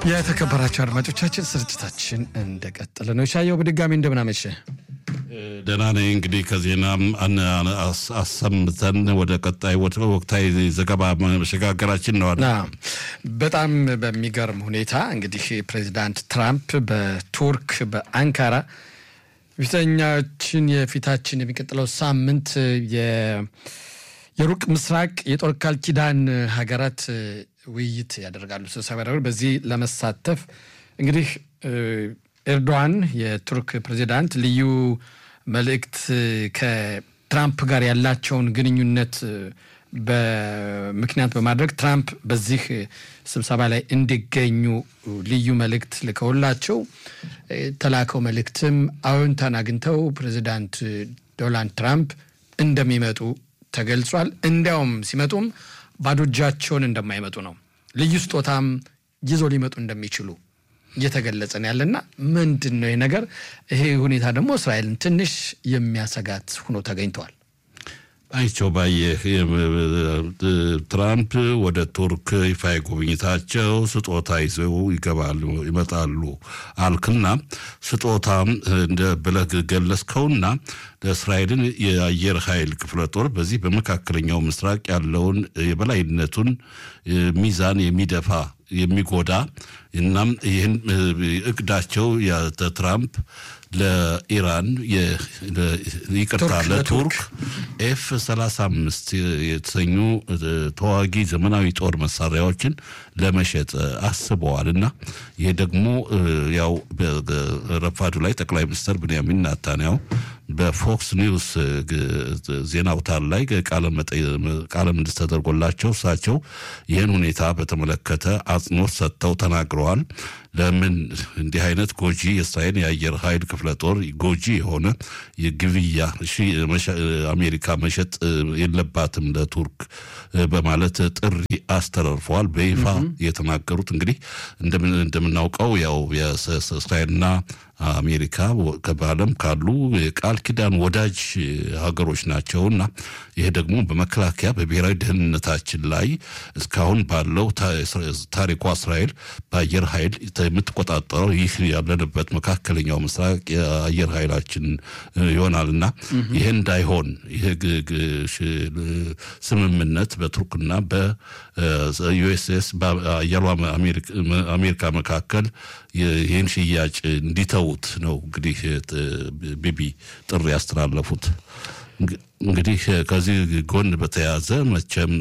የተከበራቸው አድማጮቻችን ስርጭታችን እንደቀጠለ ነው። ሻየው በድጋሚ እንደምናመሸ ደህና ነኝ። እንግዲህ ከዜናም አሰምተን ወደ ቀጣይ ወቅታዊ ዘገባ መሸጋገራችን ነው። በጣም በሚገርም ሁኔታ እንግዲህ ፕሬዚዳንት ትራምፕ በቱርክ በአንካራ ፊተኛችን የፊታችን የሚቀጥለው ሳምንት የሩቅ ምስራቅ የጦር ቃል ኪዳን ሀገራት ውይይት ያደርጋሉ፣ ስብሰባ ያደርጋሉ። በዚህ ለመሳተፍ እንግዲህ ኤርዶዋን የቱርክ ፕሬዚዳንት ልዩ መልእክት ከትራምፕ ጋር ያላቸውን ግንኙነት በምክንያት በማድረግ ትራምፕ በዚህ ስብሰባ ላይ እንዲገኙ ልዩ መልእክት ልከውላቸው ተላከው መልእክትም አዎንታን አግኝተው ፕሬዚዳንት ዶናልድ ትራምፕ እንደሚመጡ ተገልጿል። እንዲያውም ሲመጡም ባዶ እጃቸውን እንደማይመጡ ነው። ልዩ ስጦታም ይዞ ሊመጡ እንደሚችሉ እየተገለጸ ነው ያለና ምንድን ነው ይህ ነገር? ይሄ ሁኔታ ደግሞ እስራኤልን ትንሽ የሚያሰጋት ሆኖ ተገኝተዋል። አይቸው ባየህ ትራምፕ ወደ ቱርክ ይፋ ጉብኝታቸው ስጦታ ይዘው ይገባሉ ይመጣሉ አልክና ስጦታ እንደ ብለህ ገለጽከውና ለእስራኤልን የአየር ኃይል ክፍለ ጦር በዚህ በመካከለኛው ምስራቅ ያለውን የበላይነቱን ሚዛን የሚደፋ የሚጎዳ እናም ይህን እቅዳቸው ትራምፕ ለኢራን ይቅርታ ለቱርክ ኤፍ 35 የተሰኙ ተዋጊ ዘመናዊ ጦር መሳሪያዎችን ለመሸጥ አስበዋል እና ይህ ደግሞ ያው ረፋዱ ላይ ጠቅላይ ሚኒስትር ብንያሚን ናታንያው በፎክስ ኒውስ ዜና አውታር ላይ ቃለ ምልልስ ተደርጎላቸው እሳቸው ይህን ሁኔታ በተመለከተ አጽንኦት ሰጥተው ተናግረዋል። ለምን እንዲህ አይነት ጎጂ የእስራኤል የአየር ኃይል ክፍለ ጦር ጎጂ የሆነ የግብያ አሜሪካ መሸጥ የለባትም ለቱርክ በማለት ጥሪ አስተላልፈዋል። በይፋ የተናገሩት እንግዲህ እንደምናውቀው ያው የእስራኤልና አሜሪካ በዓለም ካሉ የቃል ኪዳን ወዳጅ ሀገሮች ናቸውና ይሄ ደግሞ በመከላከያ በብሔራዊ ደህንነታችን ላይ እስካሁን ባለው ታሪኳ እስራኤል በአየር ኃይል የምትቆጣጠረው ይህ ያለንበት መካከለኛው ምስራቅ የአየር ኃይላችን ይሆናልና ይህ እንዳይሆን ይህ ስምምነት በቱርክና በዩኤስኤስ በአየሯ አሜሪካ መካከል ይህን ሽያጭ እንዲተዉት ነው እንግዲህ ቢቢ ጥሪ ያስተላለፉት። እንግዲህ ከዚህ ጎን በተያያዘ መቼም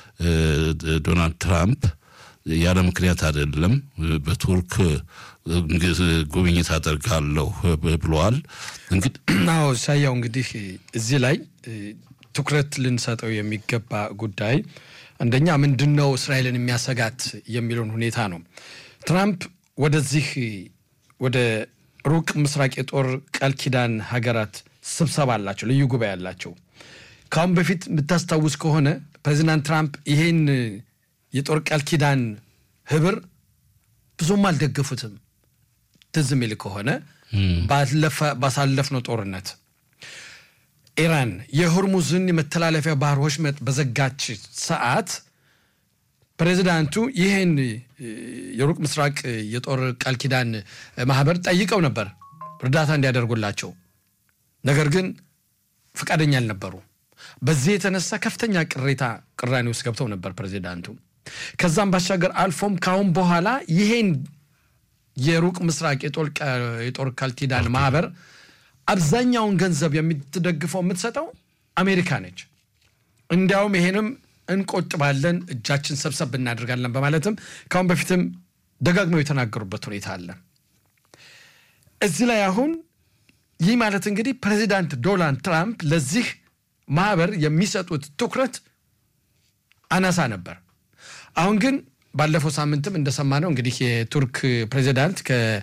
ዶናልድ ትራምፕ ያለ ምክንያት አይደለም በቱርክ ጉብኝት አደርጋለሁ ብለዋል። አዎ ሳያው እንግዲህ እዚህ ላይ ትኩረት ልንሰጠው የሚገባ ጉዳይ አንደኛ ምንድን ነው እስራኤልን የሚያሰጋት የሚለውን ሁኔታ ነው። ትራምፕ ወደዚህ ወደ ሩቅ ምስራቅ የጦር ቃል ኪዳን ሀገራት ስብሰባ አላቸው፣ ልዩ ጉባኤ አላቸው። ከአሁን በፊት የምታስታውስ ከሆነ ፕሬዚዳንት ትራምፕ ይሄን የጦር ቃል ኪዳን ህብር ብዙም አልደገፉትም። ትዝ የሚል ከሆነ ባሳለፍነው ጦርነት ኢራን የሆርሙዝን የመተላለፊያ ባህር ወሽመጥ በዘጋች ሰዓት ፕሬዚዳንቱ ይህን የሩቅ ምስራቅ የጦር ቃል ኪዳን ማህበር ጠይቀው ነበር እርዳታ እንዲያደርጉላቸው። ነገር ግን ፈቃደኛ አልነበሩ። በዚህ የተነሳ ከፍተኛ ቅሬታ ቅራኔ ውስጥ ገብተው ነበር ፕሬዚዳንቱ። ከዛም ባሻገር አልፎም ካሁን በኋላ ይሄን የሩቅ ምስራቅ የጦር ቃል ኪዳን ማህበር አብዛኛውን ገንዘብ የምትደግፈው የምትሰጠው አሜሪካ ነች። እንዲያውም ይሄንም እንቆጥባለን፣ እጃችን ሰብሰብ እናደርጋለን በማለትም ካሁን በፊትም ደጋግመው የተናገሩበት ሁኔታ አለ። እዚህ ላይ አሁን ይህ ማለት እንግዲህ ፕሬዚዳንት ዶናልድ ትራምፕ ለዚህ ማህበር የሚሰጡት ትኩረት አናሳ ነበር። አሁን ግን ባለፈው ሳምንትም እንደሰማነው እንግዲህ የቱርክ ፕሬዚዳንት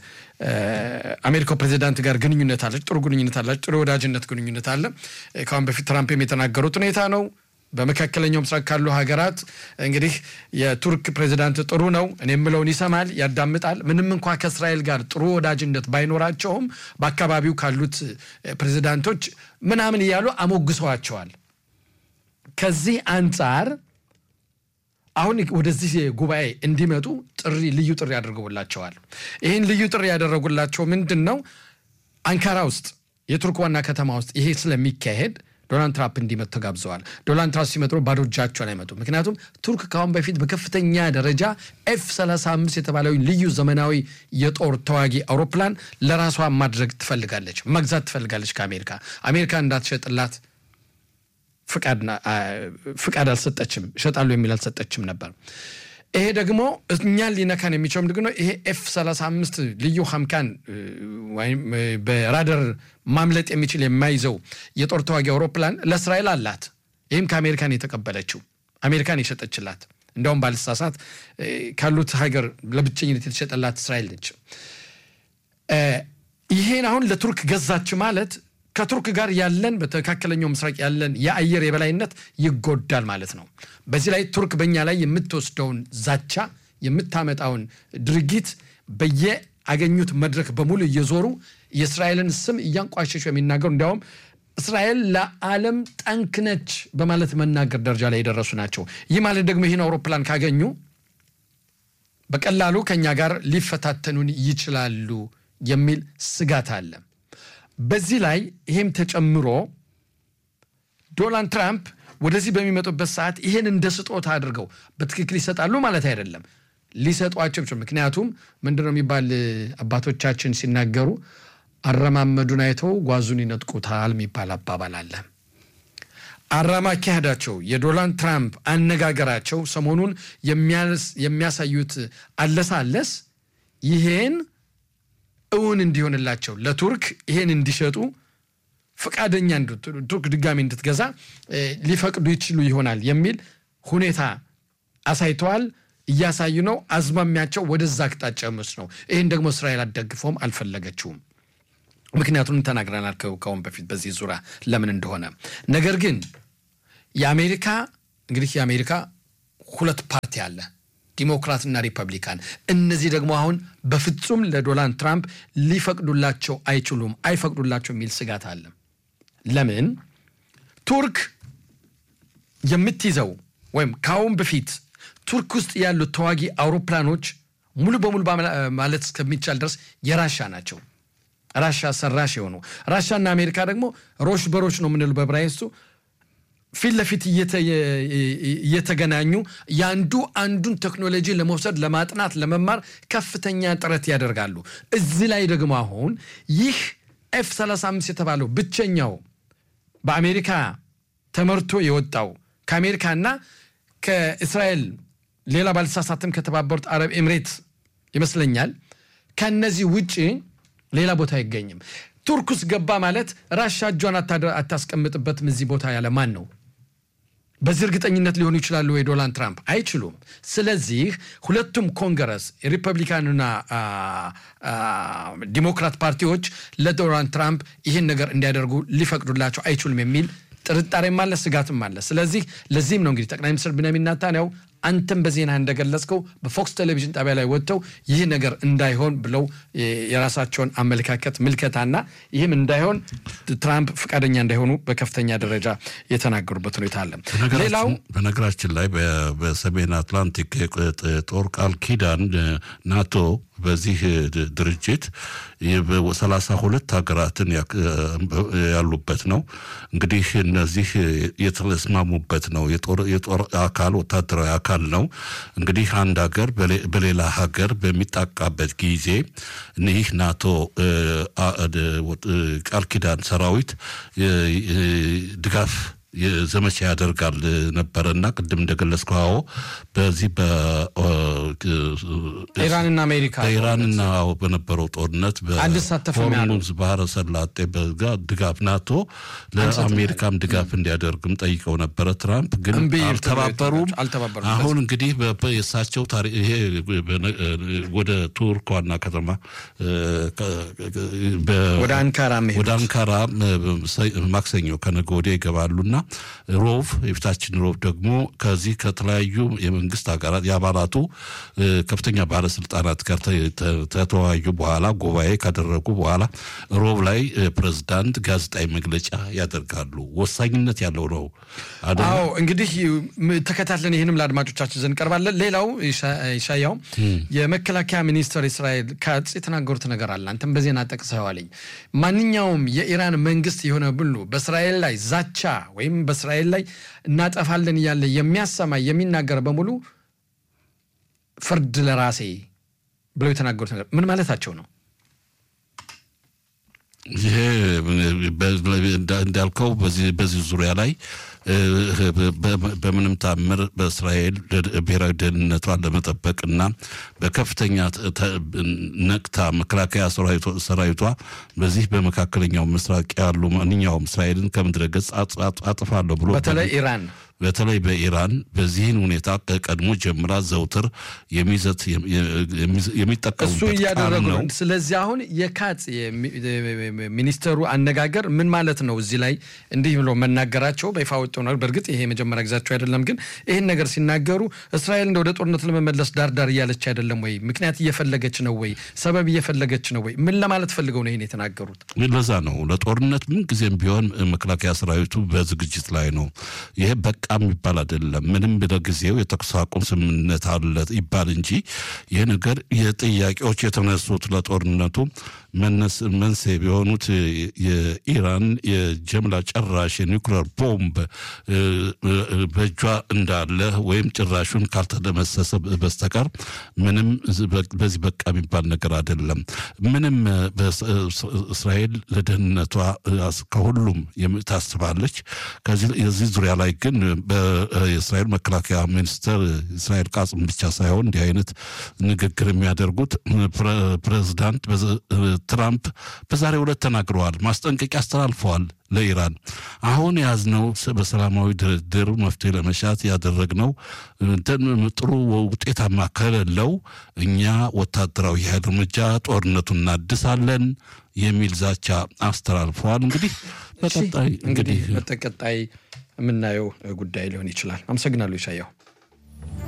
ከአሜሪካው ፕሬዚዳንት ጋር ግንኙነት አለች፣ ጥሩ ግንኙነት አላች፣ ጥሩ የወዳጅነት ግንኙነት አለ። ከአሁን በፊት ትራምፕም የተናገሩት ሁኔታ ነው። በመካከለኛው ምስራቅ ካሉ ሀገራት እንግዲህ የቱርክ ፕሬዚዳንት ጥሩ ነው፣ እኔ የምለውን ይሰማል፣ ያዳምጣል። ምንም እንኳ ከእስራኤል ጋር ጥሩ ወዳጅነት ባይኖራቸውም በአካባቢው ካሉት ፕሬዚዳንቶች ምናምን እያሉ አሞግሰዋቸዋል። ከዚህ አንጻር አሁን ወደዚህ ጉባኤ እንዲመጡ ጥሪ ልዩ ጥሪ አድርገውላቸዋል። ይህን ልዩ ጥሪ ያደረጉላቸው ምንድን ነው? አንካራ ውስጥ የቱርክ ዋና ከተማ ውስጥ ይሄ ስለሚካሄድ ዶናልድ ትራምፕ እንዲመጡ ተጋብዘዋል። ዶናልድ ትራምፕ ሲመጡ ባዶ እጃቸውን አይመጡም። ምክንያቱም ቱርክ ከአሁን በፊት በከፍተኛ ደረጃ ኤፍ 35 የተባለው ልዩ ዘመናዊ የጦር ተዋጊ አውሮፕላን ለራሷ ማድረግ ትፈልጋለች፣ መግዛት ትፈልጋለች ከአሜሪካ አሜሪካ እንዳትሸጥላት ፍቃድ አልሰጠችም፣ እሸጣሉ የሚል አልሰጠችም ነበር። ይሄ ደግሞ እኛን ሊነካን የሚችለው ምንድን ነው? ይሄ ኤፍ 35 ልዩ ሀምካን ወይም በራደር ማምለጥ የሚችል የማይዘው የጦር ተዋጊ አውሮፕላን ለእስራኤል አላት። ይህም ከአሜሪካን የተቀበለችው አሜሪካን የሸጠችላት እንደውም ባልሳሳት ካሉት ሀገር ለብቸኝነት የተሸጠላት እስራኤል ነች። ይሄን አሁን ለቱርክ ገዛች ማለት ከቱርክ ጋር ያለን በመካከለኛው ምስራቅ ያለን የአየር የበላይነት ይጎዳል ማለት ነው። በዚህ ላይ ቱርክ በእኛ ላይ የምትወስደውን ዛቻ የምታመጣውን ድርጊት በየአገኙት መድረክ በሙሉ እየዞሩ የእስራኤልን ስም እያንቋሸሹ የሚናገሩ እንዲያውም እስራኤል ለዓለም ጠንክ ነች በማለት መናገር ደረጃ ላይ የደረሱ ናቸው። ይህ ማለት ደግሞ ይህን አውሮፕላን ካገኙ በቀላሉ ከእኛ ጋር ሊፈታተኑን ይችላሉ የሚል ስጋት አለ። በዚህ ላይ ይሄም ተጨምሮ ዶናልድ ትራምፕ ወደዚህ በሚመጡበት ሰዓት ይሄን እንደ ስጦታ አድርገው በትክክል ይሰጣሉ ማለት አይደለም፣ ሊሰጧቸው ምክንያቱም ምንድነው የሚባል አባቶቻችን ሲናገሩ አረማመዱን አይተው ጓዙን ይነጥቁታል የሚባል አባባል አለ። አራማካሄዳቸው የዶናልድ ትራምፕ አነጋገራቸው ሰሞኑን የሚያሳዩት አለሳለስ ይሄን እውን እንዲሆንላቸው ለቱርክ ይሄን እንዲሸጡ ፈቃደኛ ቱርክ ድጋሚ እንድትገዛ ሊፈቅዱ ይችሉ ይሆናል የሚል ሁኔታ አሳይተዋል። እያሳዩ ነው። አዝማሚያቸው ወደዛ አቅጣጫ ምስ ነው። ይህን ደግሞ እስራኤል አትደግፈውም፣ አልፈለገችውም። ምክንያቱም ተናግረናል ከአሁን በፊት በዚህ ዙሪያ ለምን እንደሆነ። ነገር ግን የአሜሪካ እንግዲህ የአሜሪካ ሁለት ፓርቲ አለ ዲሞክራትና ሪፐብሊካን። እነዚህ ደግሞ አሁን በፍጹም ለዶናልድ ትራምፕ ሊፈቅዱላቸው አይችሉም፣ አይፈቅዱላቸው የሚል ስጋት አለ። ለምን ቱርክ የምትይዘው ወይም ከአሁን በፊት ቱርክ ውስጥ ያሉት ተዋጊ አውሮፕላኖች ሙሉ በሙሉ ማለት እስከሚቻል ድረስ የራሻ ናቸው። ራሻ ሰራሽ የሆኑ ራሻና አሜሪካ ደግሞ ሮሽ በሮች ነው የምንለው በብራይስቱ ፊት ለፊት እየተገናኙ የአንዱ አንዱን ቴክኖሎጂ ለመውሰድ ለማጥናት፣ ለመማር ከፍተኛ ጥረት ያደርጋሉ። እዚህ ላይ ደግሞ አሁን ይህ ኤፍ 35 የተባለው ብቸኛው በአሜሪካ ተመርቶ የወጣው ከአሜሪካና ከእስራኤል ሌላ ባልተሳሳትም ከተባበሩት አረብ ኤምሬት ይመስለኛል ከነዚህ ውጭ ሌላ ቦታ አይገኝም። ቱርክ ውስጥ ገባ ማለት ራሻ እጇን አታስቀምጥበትም እዚህ ቦታ ያለ ማን ነው? በዚህ እርግጠኝነት ሊሆኑ ይችላሉ ወይ ዶናልድ ትራምፕ? አይችሉም። ስለዚህ ሁለቱም ኮንግረስ የሪፐብሊካንና ዲሞክራት ፓርቲዎች ለዶናልድ ትራምፕ ይህን ነገር እንዲያደርጉ ሊፈቅዱላቸው አይችሉም የሚል ጥርጣሬም አለ፣ ስጋትም አለ። ስለዚህ ለዚህም ነው እንግዲህ ጠቅላይ ሚኒስትር ቢንያሚን ኔታንያሁ አንተም በዜና እንደገለጽከው በፎክስ ቴሌቪዥን ጣቢያ ላይ ወጥተው ይህ ነገር እንዳይሆን ብለው የራሳቸውን አመለካከት ምልከታና ይህም እንዳይሆን ትራምፕ ፈቃደኛ እንዳይሆኑ በከፍተኛ ደረጃ የተናገሩበት ሁኔታ አለ። ሌላው በነገራችን ላይ በሰሜን አትላንቲክ ጦር ቃል ኪዳን ናቶ በዚህ ድርጅት ሰላሳ ሁለት ሀገራትን ያሉበት ነው። እንግዲህ እነዚህ የተስማሙበት ነው። የጦር አካል ወታደራዊ አካል ነው። እንግዲህ አንድ ሀገር በሌላ ሀገር በሚጣቃበት ጊዜ ይህ ናቶ ቃል ኪዳን ሰራዊት ድጋፍ ዘመቻ ያደርጋል ነበረና ቅድም እንደገለጽከው አዎ፣ በዚህ ኢራንና አሜሪካ በኢራንና በነበረው ጦርነት በሆርሙዝ ባህረ ሰላጤ ድጋፍ ናቶ ለአሜሪካም ድጋፍ እንዲያደርግም ጠይቀው ነበረ። ትራምፕ ግን አልተባበሩም። አሁን እንግዲህ የእሳቸው ይሄ ወደ ቱርክ ዋና ከተማ ወደ አንካራ ወደ አንካራ ማክሰኞ ከነገ ወዲያ ይገባሉና ሮብ የፊታችን ሮብ ደግሞ ከዚህ ከተለያዩ የመንግስት ሀገራት የአባላቱ ከፍተኛ ባለስልጣናት ጋር ከተወያዩ በኋላ ጉባኤ ካደረጉ በኋላ ሮብ ላይ ፕሬዝዳንት ጋዜጣዊ መግለጫ ያደርጋሉ። ወሳኝነት ያለው ነው። አዎ እንግዲህ ተከታትለን ይህንም ለአድማጮቻችን ዘንድ ቀርባለን። ሌላው ኢሻያው የመከላከያ ሚኒስትር እስራኤል ካትዝ የተናገሩት ነገር አለ። አንተም በዜና ጠቅሰዋልኝ። ማንኛውም የኢራን መንግስት የሆነ ብሉ በእስራኤል ላይ ዛቻ ወይም በእስራኤል ላይ እናጠፋለን እያለ የሚያሰማ የሚናገር በሙሉ ፍርድ ለራሴ ብለው የተናገሩት ነገር ምን ማለታቸው ነው? ይሄ እንዳልከው በዚህ ዙሪያ ላይ በምንም ታምር በእስራኤል ብሔራዊ ደህንነቷን ለመጠበቅና በከፍተኛ ነቅታ መከላከያ ሰራዊቷ በዚህ በመካከለኛው ምስራቅ ያሉ ማንኛውም እስራኤልን ከምድረ ገጽ አጥፋለሁ ብሎ በተለይ ኢራን በተለይ በኢራን በዚህን ሁኔታ ከቀድሞ ጀምራ ዘውትር የሚዘት የሚጠቀሙበት እሱ እያደረጉ ነው። ስለዚህ አሁን የካትዝ ሚኒስተሩ አነጋገር ምን ማለት ነው? እዚህ ላይ እንዲህ ብሎ መናገራቸው በይፋ ወጥቶ ነው። በእርግጥ ይሄ የመጀመሪያ ጊዜያቸው አይደለም፣ ግን ይህን ነገር ሲናገሩ እስራኤል እንደ ወደ ጦርነት ለመመለስ ዳርዳር እያለች አይደለም ወይ? ምክንያት እየፈለገች ነው ወይ? ሰበብ እየፈለገች ነው ወይ? ምን ለማለት ፈልገው ነው ይህን የተናገሩት? ለዛ ነው ለጦርነት ምን ጊዜም ቢሆን መከላከያ ሰራዊቱ በዝግጅት ላይ ነው። ይሄ በቃ የሚባል አይደለም። ምንም ለጊዜው የተኩስ አቁም ስምምነት አለ ይባል እንጂ ይህ ነገር የጥያቄዎች የተነሱት ለጦርነቱ መንስኤ የሆኑት የኢራን የጀምላ ጨራሽ የኒውክሌር ቦምብ በእጇ እንዳለ ወይም ጭራሹን ካልተደመሰሰ በስተቀር ምንም በዚህ በቃ የሚባል ነገር አይደለም። ምንም እስራኤል ለደህንነቷ ከሁሉም ታስባለች። የዚህ ዙሪያ ላይ ግን የእስራኤል መከላከያ ሚኒስትር እስራኤል ቃጽም ብቻ ሳይሆን እንዲህ አይነት ንግግር የሚያደርጉት ፕሬዚዳንት ትራምፕ በዛሬው ዕለት ተናግረዋል። ማስጠንቀቂያ አስተላልፈዋል ለኢራን አሁን የያዝነው በሰላማዊ ድርድር መፍትሄ ለመሻት ያደረግነው ጥሩ ውጤታማ ከሌለው እኛ ወታደራዊ ኃይል እርምጃ ጦርነቱን እናድሳለን የሚል ዛቻ አስተላልፈዋል። እንግዲህ በቀጣይ እንግዲህ በቀጣይ የምናየው ጉዳይ ሊሆን ይችላል። አመሰግናለሁ ይሻያው።